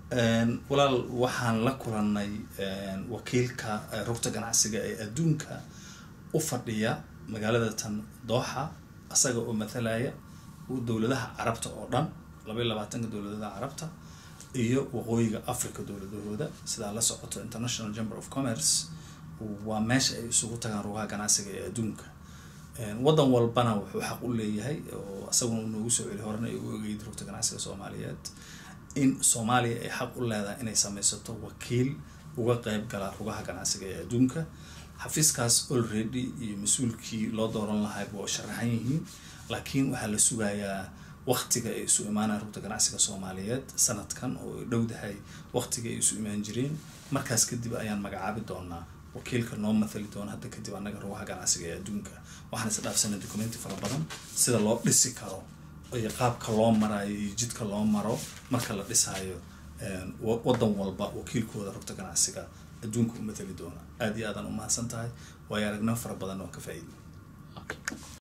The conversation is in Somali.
walaal waxaan la kulanay wakiilka rugta ganacsiga ee adduunka u fadhiya magaalada tan dooxa asaga oo mathalaya dowladaha carabta oo dhan laba iyo labaatanka dowladada carabta iyo waqooyiga africa dowladahooda sidaa la socoto international chamber of commerce waa meesha ay isugu tagaan rugaha ganacsiga ee adduunka waddan walbana wuxuu xaq u leeyahay oo isaguna u noogu soo celi horena ay u ogeyd rugta ganacsiga soomaaliyeed in soomaaliya ay xaq u leedahay inay sameysato wakiil uga qeyb gala rugaha ganacsiga ee adduunka xafiiskaas already iyo mas-uulkii loo dooran lahayba waa sharaxan yihiin laakiin waxaa la sugayaa waktiga ay isu imaanaan rugta ganacsiga soomaaliyeed sanadkan oo ay dhowdahay waktiga ay isu imaan jireen markaas kadib ayaan magacaabi doonaa wakiilka noo mathali doona hadda kadib annaga rugaha ganacsiga ee adduunka waxaan is dhaafsanay documenti fara badan sida loo dhisi karo iyo qaabka loo maraayo iyo jidka loo maro marka la dhisaayo waddan walba wakiilkooda rugta ganacsiga adduunka u mathali doona aada iyo aadaan u mahadsan tahay waayo aragnimo fara badan oo ka faa-iiday